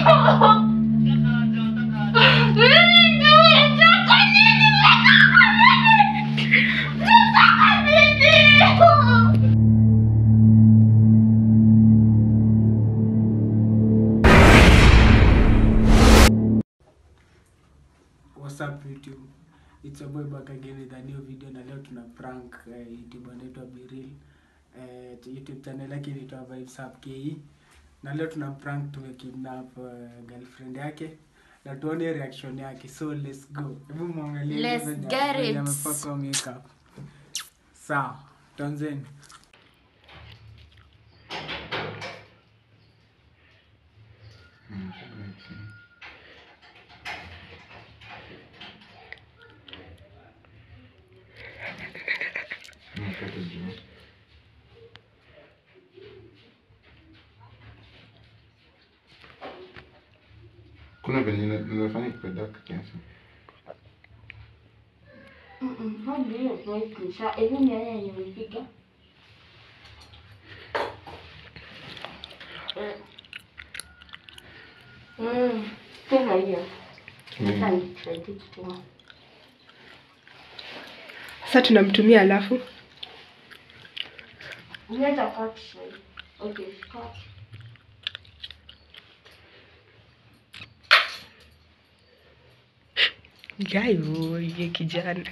What's up YouTube? It's your boy back again with a new video na leo tuna prank uh, YouTube anaitwa Biril. Uh, YouTube channel yake inaitwa Vibes Up KE. Na leo tuna prank tumekidnap uh, girlfriend yake na tuone reaction yake. So let's go. Hebu muangalie Let's venye- get venye it. amepaka makeup. Sawa, tuanzeni. kuna venye ina- inafanya ikuwe dark kiasi hadi hiyo tunaikisha hivi ni yeye yenye nimepiga Mm, tena hiyo. Sasa nitaiti kituma. Sasa tunamtumia alafu Unaweza cut shade. Okay, cut. gayo ye kijana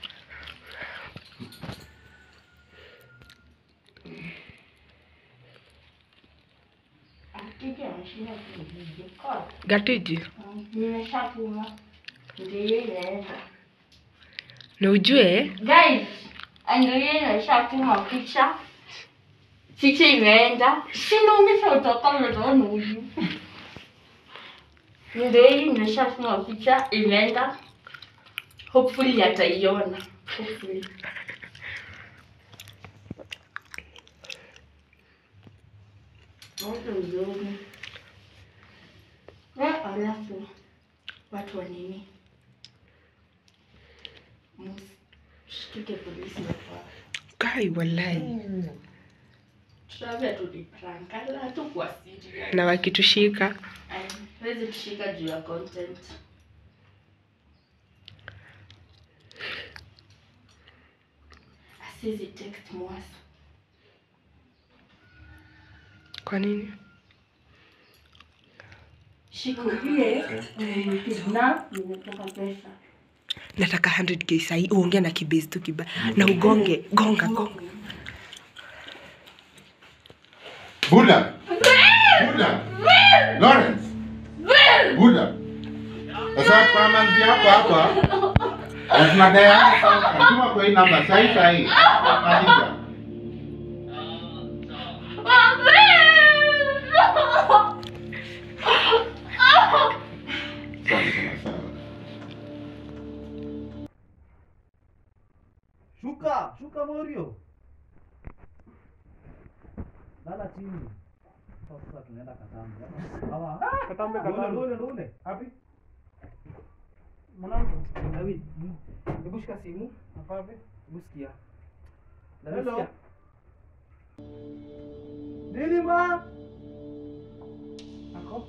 Akija anashinda kujibu. Cut. gatiji Mm, Nimeshatuma. Ndio hiyo inaenda. na ujue Guys, ndio hiyo imeshatuma picha. Picha imeenda. Sinaumisha utapata utaona huyu. Ndio hii imeshatuma picha imeenda. Hopefully ataiona. Hopefully. Watu wazuri. Eh, alafu watu wa nini? Mshtike polisi hapa. kai wallahi Tunaambia tu ni prank, ala tu kwa serious. na wakitushika Ay, Huwezi tushika juu ya content. Asizi text mwasa. kwa nini Shikulie, kidnap, nimetoka pesa. nataka 100k sahi uongea na kibezi tu kiba na ugonge gonga gonga buda buda lawrence buda sasa kwa manzi yako hapa na tunadai hapa sasa tuma kwa hii namba sahi sahi maliza sawa sawa sawa Shuka, shuka Morio. Lala chini. Sasa tunaenda Katambe. Hawa. Katambe, Ndole, Katambe. ndole, ndole. Happy? Mwanangu, David. Hebu shika simu. Afabe? Hebu sikia. Hello. Nini ma? Ako?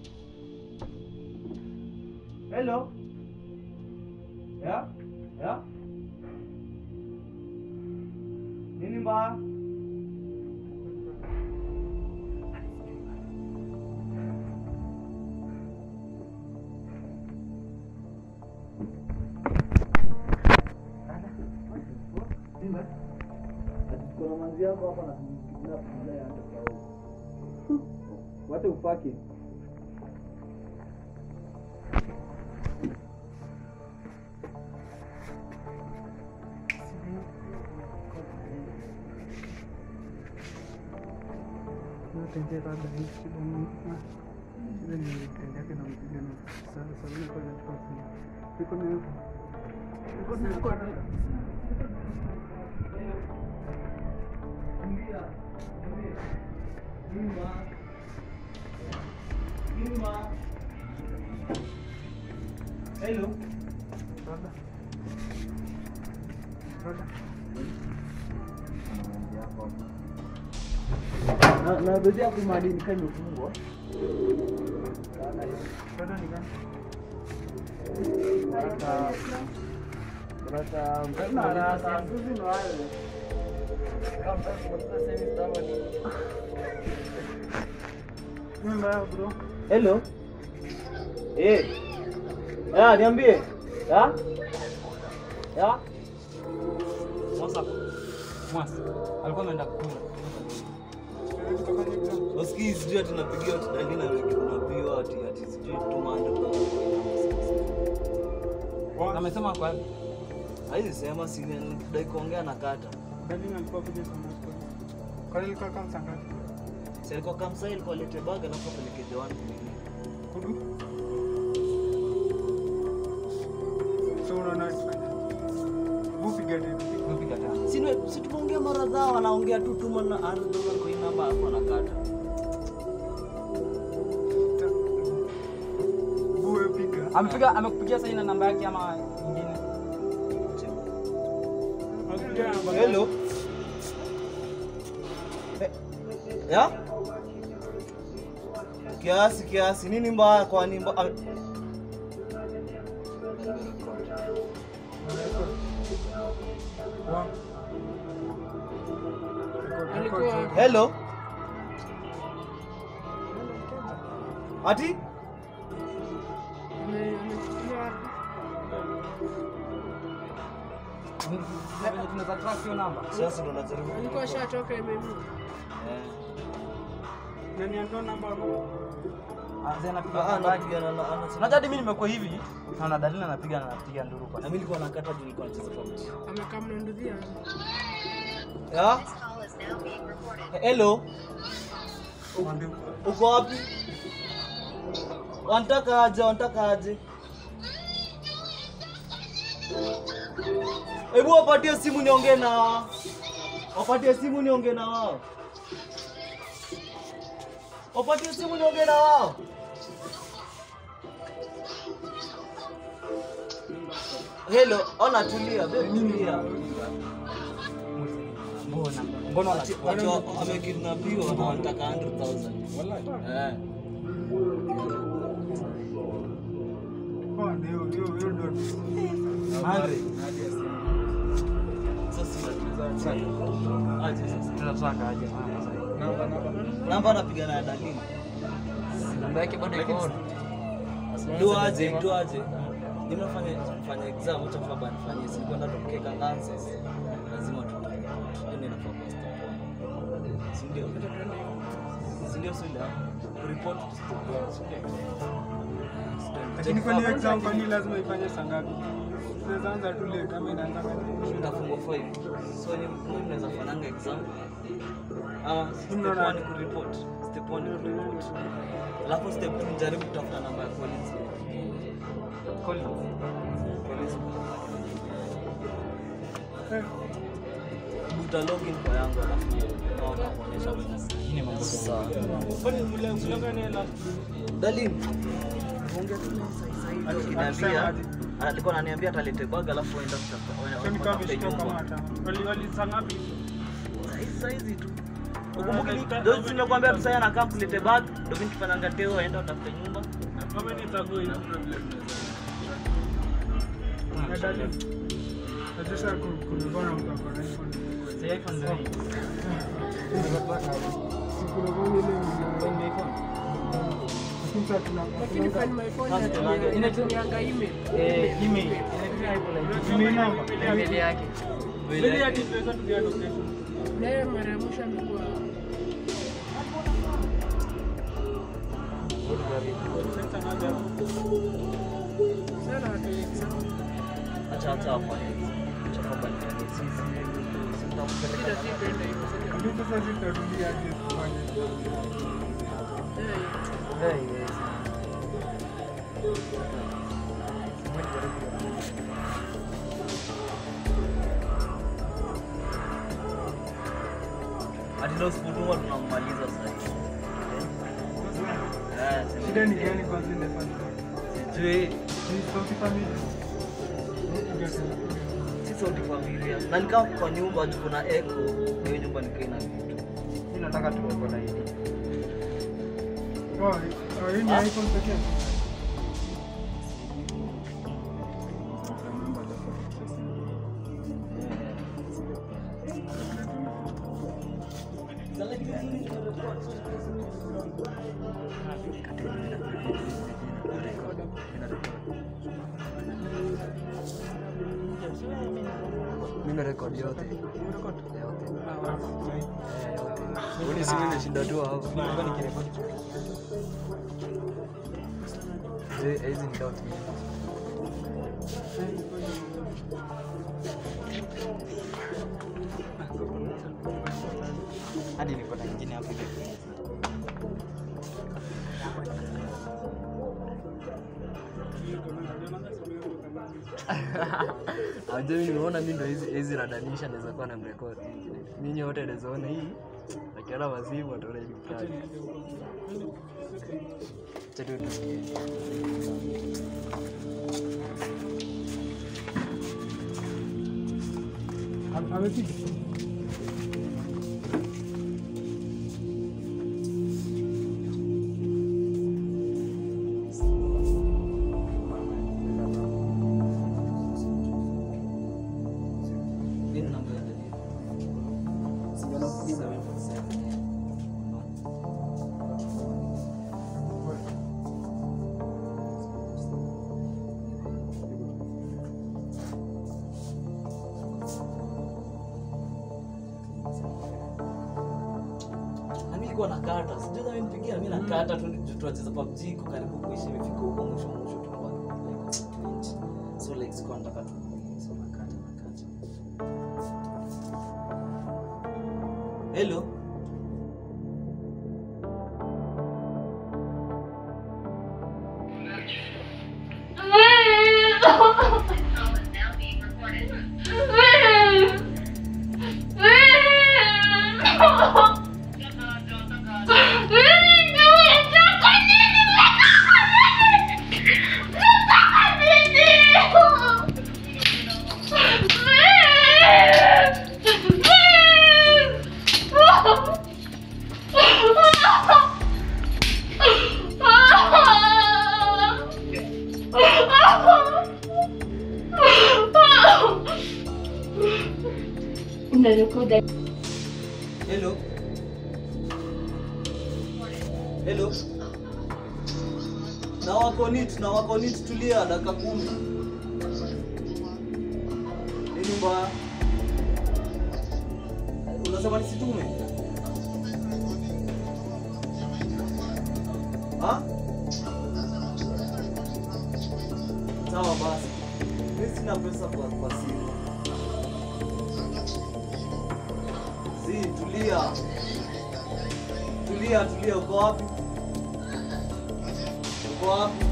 Hello. Ya? Ya? Nini ba? Kuna manzi yako hapa na kidnap mbele hata kwa Wacha upake. Hello. Na na bezi yako madini kama imefungwa. Bado ni gani? Brata. Brata. Mpena haraka. Sisi ndo wale. Kama mpena service kama ni. Ni mbaya bro. Hello. Eh. Ya, niambie. Ya? Ya? Mwasa. Mwasa. Alikuwa ameenda kukula. Usikii sijui ati napigiwa ati dalili na tunapiwa ati ati sijui tumande Amesema kwa Haizi sema si dai kuongea na kata. Dalili alikuwa kuja sana. Kwa nini alikuwa kama sangati? Si alikuwa kamsa ilikuwa lete bag alafu apeleke the one kumini. Kudu. So unaona tufanye. Bupiga tena. Bupiga tena. Si ni- si tumeongea mara dhao wanaongea tu tuma na ardhi kwa hii namba hapo anakata. Buwe piga. Amepiga amekupigia sasa na namba yake ama nyingine? Hello. Eh, Ya? Kiasi kiasi nini mbaya kwa nini mbaya? Hello. Ati? Tunaweza track hiyo namba. Sasa ndo najaribu. Alikuwa shatoka imemi. Eh. Nani ando namba hapo? Anza anapiga Ah, namba yake. anapiga na na Unajua hadi mimi nimekuwa hivi na na dalili anapiga na anapiga nduru kwa. na mimi nilikuwa nakata juu nilikuwa nacheza PUBG. Amekaa mnandudia. Ya? Hello. Uko wapi? Wanataka aje? Wanataka aje? Hebu wapatie simu niongee na wao. Wapatie simu niongee na wao. Wapatie simu niongee na wao. Hello, ona tulia, babe tulia. Mbona? Mbona Ati- ati wa- amekidnapiwa na wanataka 100,000. Eh. Oh, ndio ndio ndio ndio. Andre, Sasa aje sasa. tunataka aje mama sasa. Namba anapiga na dalili. Namba yake bado iko on. Do aje, do aje. Nimefanya fanya exam acha baba nifanyie si kwenda tukeka nonsense. Lazima tu. Yaani nafaa kwa step one. Si ndio? Si ndio sio ndio? Report to step one. Si ndio? Lakini kwani exam kwani lazima ifanye saa ngapi? Tunaweza anza tu late kama inaanza kwenye Nitafungwa 5. So ni mimi naweza fananga exam. Ah, step Unaona- 1 ni kureport. Step 1 ni kureport. Alafu step 2 nijaribu kutafuta namba ya Collins. Collins. Collins. Buta login kwa yangu alafu naona kuonyesha Hii ni mambo gani? Sawa. Dalin. Ongea tu naye sasa hivi. Akiniambia alikuwa ananiambia atalete bag alafu aenda kutafuta. Kwani kama watafute ameshika kama nyumba. hata. Wali wali saa ngapi? Saizi saizi tu. Ukumbuke ni ndio nimekuambia tu sasa anakaa kulete bag, ndio mimi nikifanyanga teo aenda utafute nyumba. Kama ni tago ina Na dali. Najisha kulingana na mtu akona iPhone. Si iPhone ndio hii. Sikulingana ile ile iPhone. Lakini sasa tuna Lakini find my phone Sasa tunaangalia. natumia- natumianga email. Eh, email. Inatumia iPhone like email number. Email yake. Mbele ya tunaweza tulia location. Naye mara ya mwisho amekuwa Sasa naja. sana watu exam. Acha acha afanye. Acha baba nifanye sisi. Sitakupeleka Shida si kwenda hivyo. sasa. Ndio sasa zitarudia aje kufanya. Eh, Eh, yes. Hadi leo sipotuma tunammaliza sasa hivi. Eh, si- Shida ni gani kwanza ile fanya? sijui Ni sauti familia. si sauti familia. Na nikaa kwa nyumba juu kuna echo. Na hiyo nyumba nikaa ina vitu. Mimi nataka tuwe kwa laini. Oh, hii ni iPhone pekee. Nimerekodi yote. Yote. Eh, yote. Uni simu imeshinda tu hapo. Nilikuwa nikirekodi. Eh, hizi ni dot minutes. Hadi niko na ingine hapo hivi. Ajua mimi nimeona mimi ndo hizi hizi radanisha naweza kuwa na mrekodi. Mimi wote naweza ona hii. Akiona wazimu wataona hii ni prank. Acha tu tusikie. Ame- Amepiga. Nini namba ya dadi? Seven four seven. Na mimi nilikuwa nakata, sijui kama nipigia mimi nakata tu tu- tuacheza PUBG iko karibu kuisha imefika huko mwisho mwisho tunakuwa like 20. So like sikuwa nataka tu so nakata nakata. Hello. Unarekoda Hello. Hello. Na wako nit, na wako nit, tulia dakika kumi. Nini mbaya? Unasema nisitume? Ha? Sawa basi. Mimi sina pesa kwa, kwa simu. Si, tulia. Tulia, tulia, uko wapi? Uko wapi?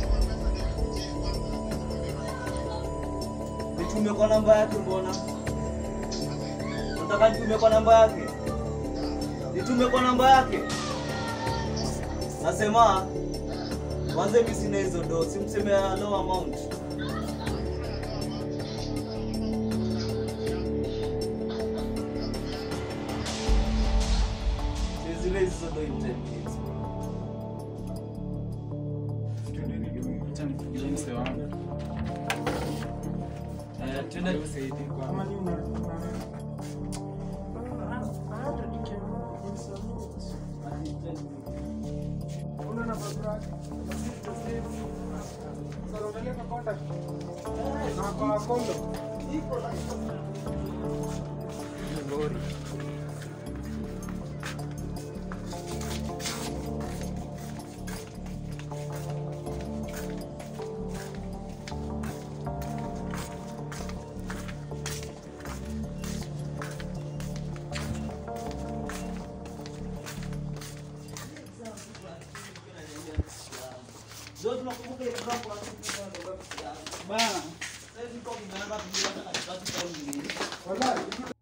Nitume kwa namba yake mbona? Nataka nitume kwa namba yake. Nitume kwa namba yake. Nasema Mwanze mimi sina hizo do, simseme ya low amount. Zile hizo do in 10 minutes. Eh, twende Kama ni una- una- Una namba yake? Sasa unaangalia kwa contact. Na kwa kondo. Ndio tunakumbuka ile camp kwa Bana. Sasa tuko tumeanza kujiandaa katikati kwa Wallahi.